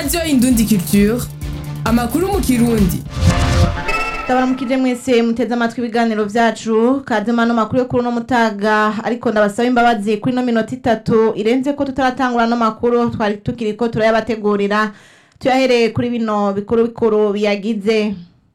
radiyo indundi culture amakuru mu kirundi ndabaramukije mwese muteze amatwi ibiganiro vyacu kazima no makuru yo kuri uno mutaga ariko ndabasaba imbabazi kuri ino minota itatu irenze ko tutaratangura no makuru twari tukiriko turayabategurira tuyahereye kuri bino bikuru bikuru biyagize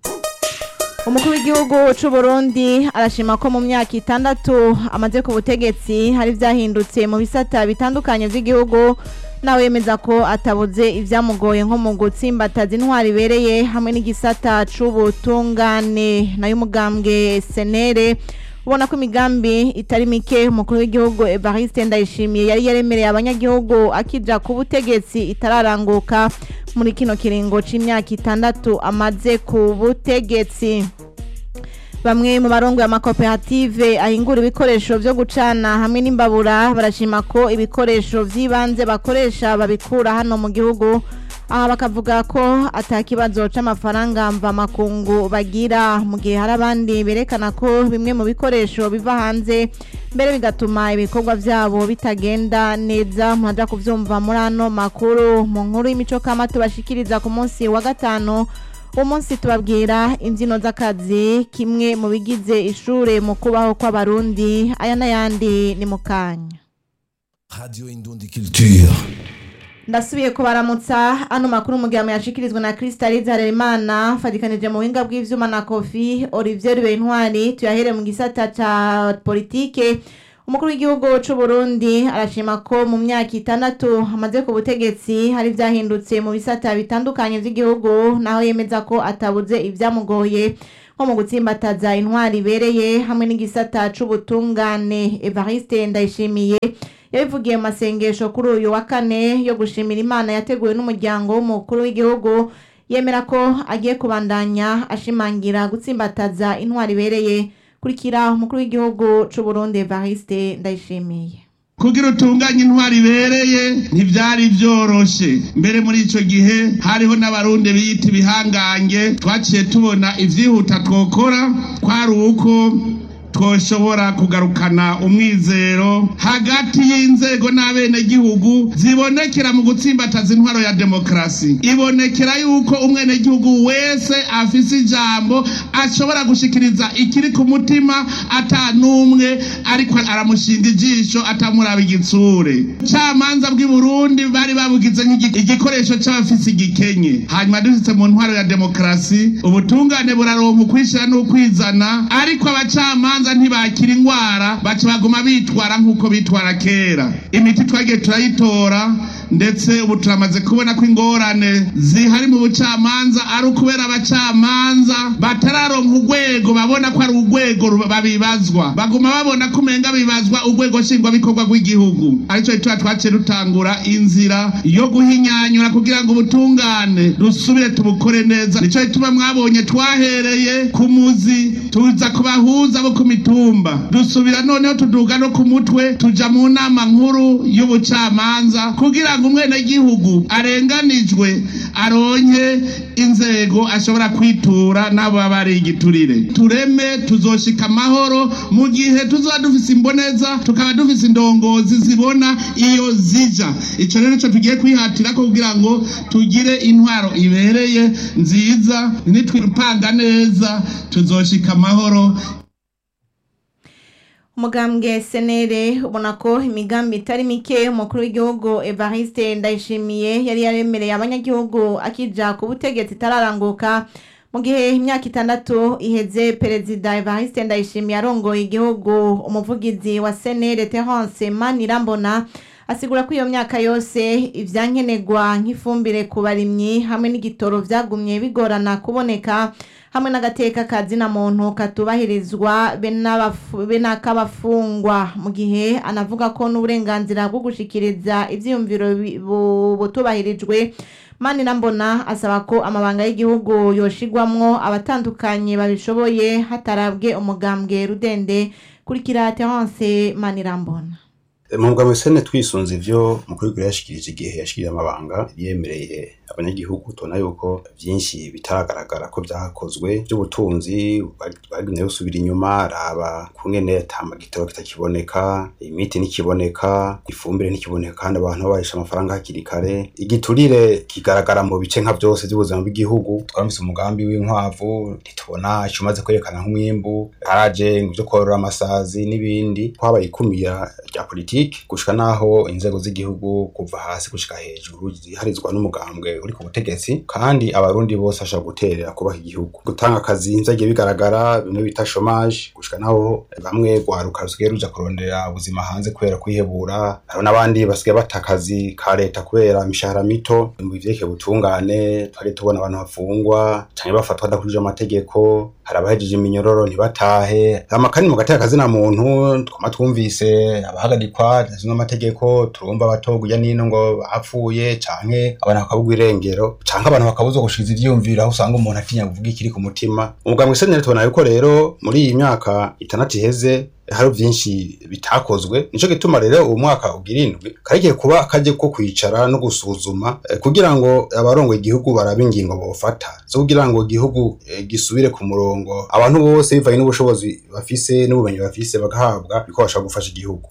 umukuru w'igihugu c'u Burundi arashima ko mu myaka itandatu amaze ku butegetsi hari vyahindutse mu bisata bitandukanye vy'igihugu nawe yemeza ko atabuze ivyamugoye nko mu gutsimbataza intwari ibereye hamwe n'igisata c'ubutungane nayo umugambwe senere ubona ko imigambi itari mike umukuru w'igihugu Evariste Ndayishimiye yari yaremereye abanyagihugu akija ku butegetsi itararanguka muri kino kiringo c'imyaka itandatu amaze ku butegetsi bamwe mu barongo amakoperative ahingura ibikoresho vyo gucana hamwe n'imbabura barashima ko ibikoresho vy'ibanze bakoresha babikura hano mu gihugu aha bakavuga ko ata kibazo c'amafaranga mva makungu bagira mu gihe hari abandi berekana ko bimwe mu bikoresho biva hanze mbere bigatuma ibikorwa vyabo bitagenda neza muraja kuvyumva muri ano makuru mu nkuru y'imico kama tubashikiriza ku munsi wa gatanu uwo munsi tubabwira imbyino z'akazi kimwe mu bigize ishure mu kubaho kw'abarundi aya n'ayandi ni mu kanya Radio Indundi Culture. ndasubiye kubaramutsa ano makuru mu gihe yashikirizwa na Crystalise Harerimana fatikanije mu buhinga bw'ivyuma na Kofi Olivier Bentwari tuyahere mu gisata ca politike umukuru w'igihugu c'u Burundi arashima ko mu myaka itandatu amaze ku butegetsi hari vyahindutse mu bisata bitandukanye vy'igihugu naho yemeza ko atabuze ivyamugoye nko mu gutsimbataza intwari ibereye hamwe n'igisata c'ubutungane Evariste Ndayishimiye yabivugiye mu masengesho kuri uyu wa kane yo gushimira imana yateguwe n'umuryango w'umukuru w'igihugu yemera ko agiye kubandanya ashimangira gutsimbataza intwari ibereye kurikira umukuru w'igihugu c'u Burundi Evariste Ndayishimiye kugira utunganye intwari ibereye ntivyari vyoroshe mbere muri ico gihe hariho n'abarundi biyita ibihangange twaciye tubona ivyihuta twokora kwari uko twoshobora kugarukana umwizero hagati y'inzego n'abenegihugu zibonekera mu gutsimbataza intwaro ya demokarasi ibonekera yuko umwenegihugu wese afise ijambo ashobora gushikiriza ikiri ku mutima ata n'umwe ariko aramushinga ijisho atamuraba igitsure camanza bw'i burundi bari babugize nk'igikoresho c'abafise igikenye hanyuma dushitse mu ntwaro ya demokarasi ubutungane buraronka ukwishira n'ukwizana ariko abacamanza babanza ntibakira ingwara baca baguma bitwara nk'uko bitwara kera imiti twagiye turayitora ndetse ubu turamaze kubona ko ingorane zihari mu bucamanza ari ukubera abacamanza batararonka urwego babona ko ari urwego babibazwa baguma babona ko umenga bibazwa urwego nshingwabikorwa rw'igihugu aricyo gituma twaciye dutangura inzira yo guhinyanyura kugira ngo ubutungane dusubire tubukore neza nicyo gituma mwabonye twahereye ku muzi tuza kubahuza bo ku mitumba dusubira noneho tuduga no ku mutwe tuja mu nama nkuru y'ubucamanza kugira ngo umwenegihugu arenganijwe aronke inzego ashobora kwitura n'abo baba ari igiturire tureme tuzoshika amahoro mu gihe tuzoba dufise imboneza tukaba dufise indongozi zibona iyo zija ico rero nico tugiye kwihatira ko kugira ngo tugire intwaro ibereye nziza nitwipanga neza tuzoshika amahoro umugambwe senere ubona ko imigambi itari mike umukuru w'igihugu Evariste Ndayishimiye yari yaremereye abanyagihugu akija ku butegetsi itararanguka mu gihe imyaka itandatu iheze perezida Evariste Ndayishimiye arongoye igihugu umuvugizi wa senere Terence Manirambona asigura ko iyo myaka yose ivyankenerwa nk'ifumbire ku barimyi hamwe n'igitoro vyagumye bigorana kuboneka hamwe n'agateka kazina muntu katubahirizwa be n'akabafungwa mu gihe anavuga ko n'uburenganzira bwo gushikiriza ivyiyumviro butubahirijwe mani nambona asaba ko amabanga y'igihugu yoshigwamwo abatandukanye babishoboye hatarabwe umugambwe rudende kurikira Terence Manirambona mu mugambwe sene twisunze ivyo mukuru w'igihugu yashikirije igihe yashikiriye amabanga yemereye abanyagihugu tubona yuko vyinshi bitaragaragara ko vyakozwe vy'ubutunzi bagumye busubira inyuma raba kungene ata gitoro kitakiboneka imiti ntikiboneka ifumbire ntikiboneka kandi abantu babarisha amafaranga hakiri kare igiturire kigaragara mu bice nka vyose vy'ubuzima bw'igihugu twaramutse umugambi w'inkwavu ntitubona ico umaze kwerekana nk'umwimbu haraje ivyo korora amasazi n'ibindi twabaye ikumira rya politiki gushika naho inzego z'igihugu kuva hasi gushika hejuru ziharizwa n'umugambwe uri ku butegetsi kandi abarundi bose bashobora guterera kubaha igihugu gutanga akazi vyagiye bigaragara bimwe bita chômage gushika naho bamwe rwaruka rusigaye ruja kurondera ubuzima hanze kubera kwihebura hariho n'abandi basigaye bata akazi ka leta kubera imishahara mito mu bivyerekeye ubutungane twari tubona abantu bafungwa canke bafatwa badakurikije amategeko hari abahejeje iminyororo ntibatahe amakani mu gateka kazina muntu twama twumvise abahagarikwa zimwe amategeko turumva abatogwa ijya nino ngo bapfuye canke abantu bakabugwa irengero canke abantu bakabuzwa gushikiza ivyiyumviro aho usanga umuntu atinya kuvuga ikiri ku mutima umugambwe isenere tubona yuko rero muri iyi myaka itandatu iheze hari vyinshi bitakozwe nico gituma rero uwo mwaka ugira indwi karigiye kuba akaje ko kwicara no gusuzuma eh, kugira ngo abarongoye igihugu barabe ingingo bofata zo kugira ngo igihugu eh, gisubire ku murongo abantu bose bivanye n'ubushobozi bafise n'ubumenyi bafise bagahabwa bikobasha gufasha igihugu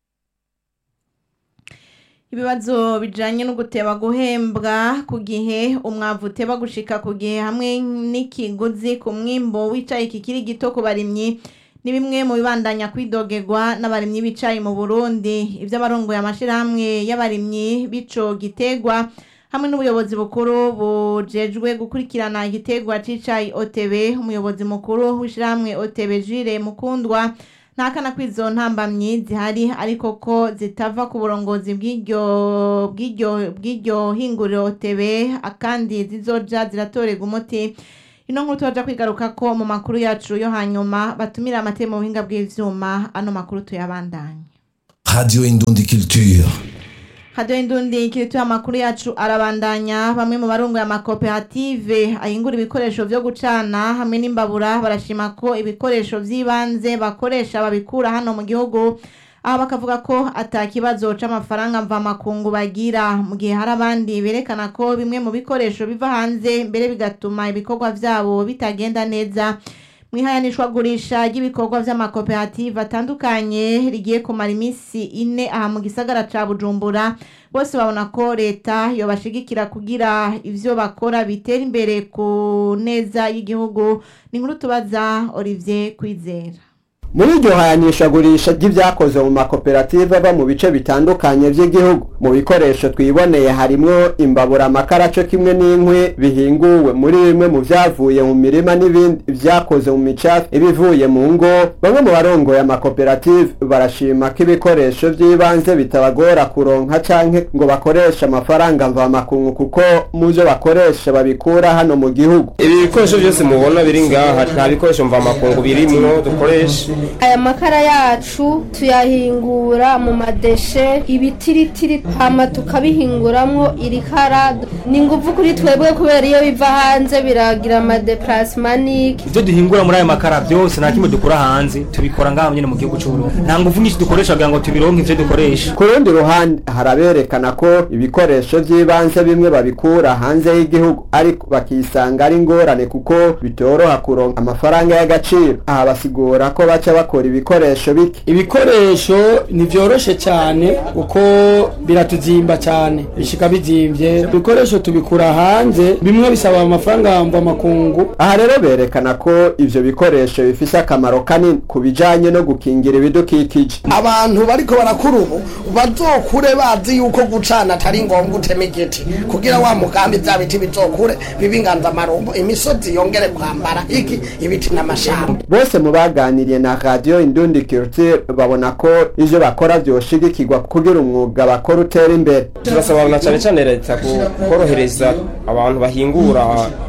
ibibazo bijanye no guteba guhembwa ku gihe umwavu uteba gushika ku gihe hamwe n'ikiguzi ku mwimbo w'icayi kikiri gito ku barimyi ni bimwe mu bibandanya kwidogerwa n'abarimyi b'icayi mu Burundi ivyo abarongoye amashirahamwe y'abarimyi b'ico gitegwa hamwe n'ubuyobozi bukuru bujejwe gukurikirana igitegwa c'icayi OTB umuyobozi mukuru w'ishirahamwe OTB Jire Mukundwa ntakana ko izo ntambamyi zihari ariko ko zitava ku burongozi bw'iryo bw'iryo bw'iryo hinguriro tebe akandi zizoja ziratorerwa umuti ino nkuru tubaja kwigaruka ko mu makuru yacu yo hanyuma batumira amate mu buhinga bw'ivyuma ano makuru tuyabandanye Radio Indundi Culture. hado indundi ikiritu amakuru yacu arabandanya bamwe mu barongoye amakoperative ahingura ibikoresho vyo gucana hamwe n'imbabura barashima ko ibikoresho vy'ibanze bakoresha babikura hano mu gihugu aho bakavuga ko ata kibazo c'amafaranga mvamakungu bagira mu gihe hari abandi berekana ko bimwe mu bikoresho biva hanze mbere bigatuma ibikorwa vyabo bitagenda neza mwihayanishwagurisha ry'ibikorwa vy'amakoperative atandukanye rigiye kumara iminsi ine aha mu gisagara ca bujumbura bose babona ko leta yobashigikira kugira ivyo bakora bitera imbere ku neza y'igihugu ni inkuru tubaza olivier kwizera muri iryo hayanishagurisha ry'ibyakoze mu makoperative ava mu bice bitandukanye by'igihugu mu bikoresho twiboneye harimwo imbabura amakaraco kimwe n'inkwi bihinguwe muri bimwe mu vyavuye mu mirima n'ibindi vyakoze mu micafu ibivuye mu ngo bamwe mu barongoye amakoperative barashima ko ibikoresho vy'ibanze bitabagora kuronka canke ngo bakoreshe amafaranga mvamakungu kuko mu vyo bakoresha babikura hano mu gihugu ibi bikoresho byose mubona biri ngaha nta bikoresho mvamakungu birimwo dukoresha aya makara yacu tuyahingura mu madeshe ibitiritiri hama tukabihinguramwo irikara ni nguvu kuri twebwe kubera iyo biva hanze biragira amadeplasimanike ivyo duhingura muri aya makara byose nta kimwe dukura hanze tubikora ngaha nyene mu gihugu c'uburundi nta nguvu nyinshi dukoresha kugira ngo tubironke ivyo dukoresha ku rundi ruhande haraberekana ko ibikoresho vy'ibanze bimwe babikura hanze y'igihugu ariko bakisanga ari ingorane kuko bitoroha kuronka amafaranga y'agaciro aha basigura ko baca bakora ibikoresho bike ibikoresho ntivyoroshe cyane kuko biratuzimba cyane bishika bizimvye ibikoresho tubikura hanze bimwe bisaba amafaranga mva makungu aha rero berekana ko ivyo bikoresho bifise akamaro kanini ku bijanye no gukingira ibidukikije abantu bariko barakura ubu bazokure bazi yuko gucana atari ngombwa utema igiti kugira wa mugambi vya biti bizokure bibe inganzamarumbo imisozi yongere kwambara iki ibiti n'amashamba bose mu baganiriye na radio indundi culture babona ko ivyo bakora vyoshigikirwa kugira umwuga bakora utera imbere turasaba na cyane cyane leta korohereza abantu bahingura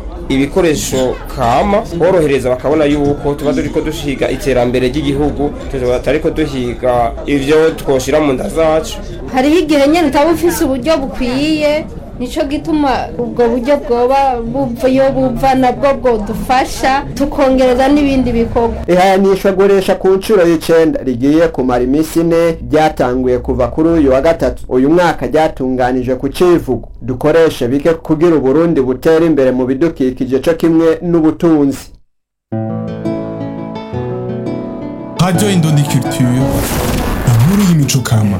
ibikoresho kama borohereza bakabona yuko tuba turiko dushiga iterambere ry'igihugu tutariko duhiga ivyo twoshira mu nda zacu hariho igihe nyene utaba ufise uburyo bukwiye nico gituma ubwo buryo bwoba buva iyo buva nabwo bwodufasha tukongereza n'ibindi bikorwa ihayanishwa guresha ku nshuro y'icenda rigiye kumara iminsi ine ryatanguye kuva kuri uyu wa gatatu uyu mwaka ryatunganije ku civugo dukoreshe bike kugira uburundi butera imbere mu bidukikije co kimwe n'ubutunzi Radio Indundi Culture, inkuru y'imico kama.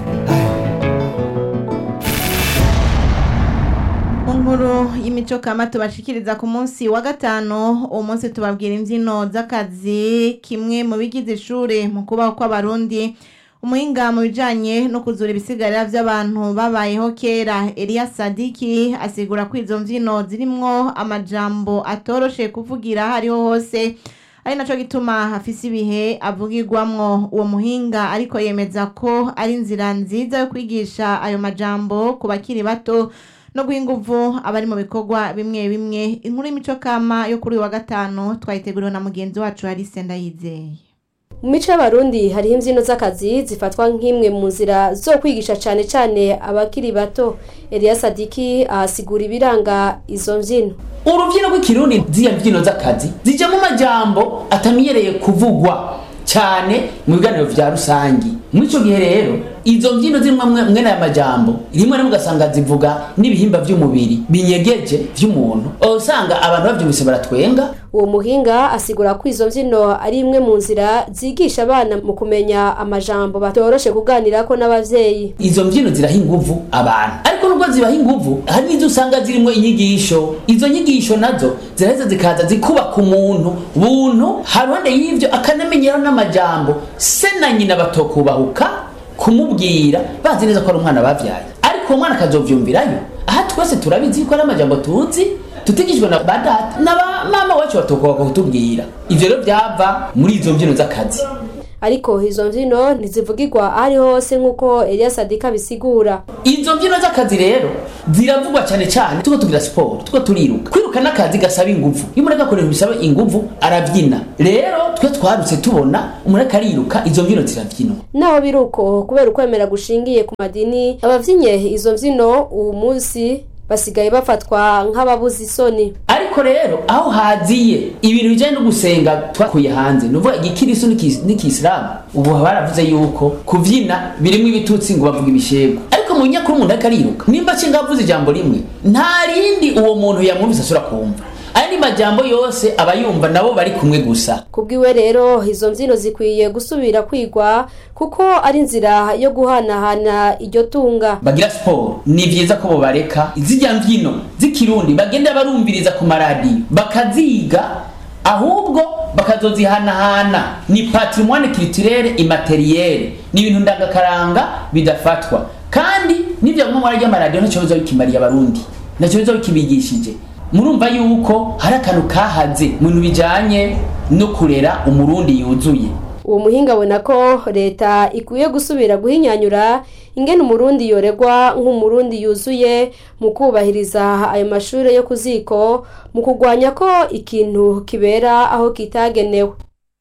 mu nkuru y'imico kama tubashikiriza ku munsi wa gatanu uwo munsi tubabwira imbyino z'akazi kimwe mu bigize ishure mu kubaho kw'abarundi umuhinga mu bijanye no kuzura ibisigarira by'abantu babayeho kera Eliya Sadiki asigura ko izo mbyino zirimwo amajambo atoroshe kuvugira aho ariho hose ari naco gituma hafise ibihe avugirwamwo uwo muhinga ariko yemeza ko ari inzira nziza yo kwigisha ayo majambo ku bakiri bato no guha inguvu abari mu bikorwa bimwe bimwe inkuru y'imico kama yo kuri uyu wa gatanu twayiteguriwe na mugenzi wacu Alice Ndayizeye mu mico y'abarundi hariho imbyino z'akazi zifatwa nk'imwe mu nzira zo kwigisha cyane cyane abakiri bato Eliya Sadiki ahasigura ibiranga izo mbyino urubyino rw'ikirundi z'iyo mbyino z'akazi zijyamo amajambo atamenyereye kuvugwa cyane mu biganiro vya rusangi muri ico gihe rero izo mbyino zirimo mwene aya majambo rimwe rimwe ugasanga zivuga n'ibihimba vy'umubiri binyegeje vy'umuntu usanga abantu bavyumvise baratwenga uwo muhinga asigura ko izo mbyino ari imwe mu nzira zigisha abana mu kumenya amajambo batoroshe kuganirako n'abavyeyi izo mbyino ziraha inguvu abantu ariko nubwo zibaha inguvu hari n'izo usanga zirimo inyigisho izo nyigisho nazo ziraheza zikaza zikubaka umuntu buntu haruhande y'ivyo akanamenyeraho n'amajambo se na nyina batokubahuka kumubwira bazi neza ko ari umwana bavyaye ariko uwo mwana akazovyumvirayo aha twese turabizi ko ari amajambo tuzi tutigishwe na ba data na ba mama wacu batokubahuka kutubwira ivyo rero vyava muri izo mbyino z'akazi ariko izo mbyino ntizivugirwa aho ari hose nk'uko Eliya Sadika bisigura izo mbyino z'akazi rero ziravugwa cyane cyane tuko tugira siporo tuko turiruka kwiruka n'akazi gasaba inguvu iyo umuntu agakoresha bisaba inguvu arabyina rero twe twarutse tubona umuntu akariruka izo mbyino zirabyinwa naho biri uko kubera ukwemera gushingiye ku madini abavyinye izo mbyino uwu munsi basigaye bafatwa nk'ababuze isoni ariko rero aho haziye ibintu bijyanye no gusenga twakuye hanze ni ukuvuga igikirisu n'ikisilamu ubu baravuze yuko kubyina birimo ibitutsi ngo bavuga ibishego ariko mu nyakuri umuntu ariko ariruka nimba nshinga avuze ijambo rimwe nta rindi uwo muntu yamwumvise ashobora kumva andi majambo yose aba yumva nabo bari kumwe gusa kubwiwe rero izo mbyino zikwiye gusubira kwigwa kuko ari inzira yo guhanahana iryo tunga bagira siporo ni byiza ko bobareka zijya mbyino z'ikirundi bagenda barumviriza ku maradiyo bakaziga ahubwo bakazozihanahana ni patrimoine culturelle immaterielle ni ibintu ndangakaranga bidafatwa kandi n'ibyo bamwe muri ry'amaradiyo ntacyo biza bikimariye abarundi ntacyo biza bikibigishije murumva yuko hari akantu kahaze mu bintu bijyanye no kurera umurundi yuzuye uwo muhinga abona ko leta ikwiye gusubira guhinyanyura ingene umurundi yoregwa nk'umurundi yuzuye mu kubahiriza ayo mashuri yo ku ziko mu kurwanya ko ikintu kibera aho kitagenewe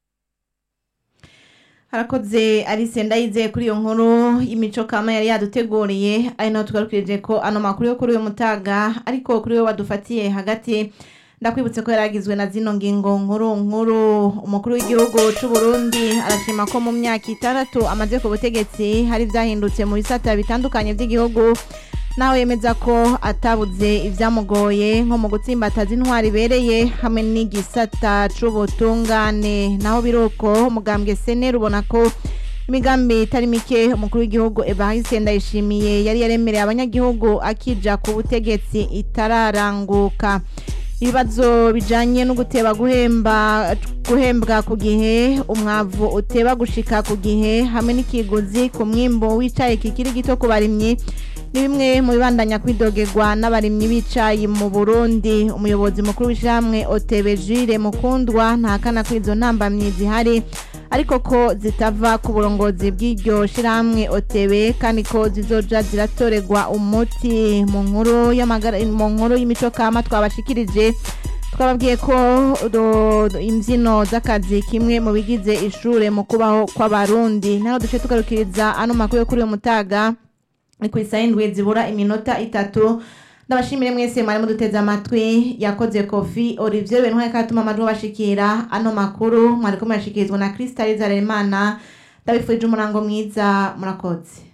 harakoze Alice Ndayizeye kuri iyo nkuru y'imico kama yari yaduteguriye ari naho tugarukirije ko ano makuru yo kuri uyu mutaga ariko kuri we wadufatiye hagati ndakwibutse ko yaragizwe na zino ngingo nkuru nkuru umukuru w'igihugu cy'u Burundi arashima ko mu myaka itandatu amaze ku butegetsi hari byahindutse mu bisata bitandukanye by'igihugu nawe yemeza ko atabuze ibyamugoye nko mu gutsimbataza intwari ibereye hamwe n'igisata c'ubutungane naho biruko umugambwe seneri ubona ko imigambi itari mike umukuru w'igihugu Evariste Ndayishimiye yari yaremereye abanyagihugu akija ku butegetsi itararanguka ibibazo bijanye no guteba guhemba guhembwa ku gihe umwavu uteba gushika ku gihe hamwe n'ikiguzi ku mwimbo w'icayi kikiri gito ku barimyi ni bimwe mu bibandanya kwidogerwa n'abarimyi b'icayi mu Burundi umuyobozi mukuru w'ishyirahamwe OTB Jules Mukundwa ntakana ko izo ntambamyi zihari ariko ko zitava ku burongozi bw'iryo shyirahamwe OTB kandi ko zizoja ziratorerwa umuti mu nkuru y'amagara mu nkuru y'imico kama twabashikirije twababwiye ko imbyino z'akazi kimwe mu bigize ishure mu kubaho kw'abarundi naho duce tugarukiriza ano makuru yo kuri uyu mutaga ni ku isaha indwi zibura iminota itatu ndabashimire mwese mwari muduteze amatwi yakoze kofi olivier bentware katuma amajwi bashikira ano makuru mwariko murashikirizwa na kristaliza remana ndabifurije umurango mwiza murakoze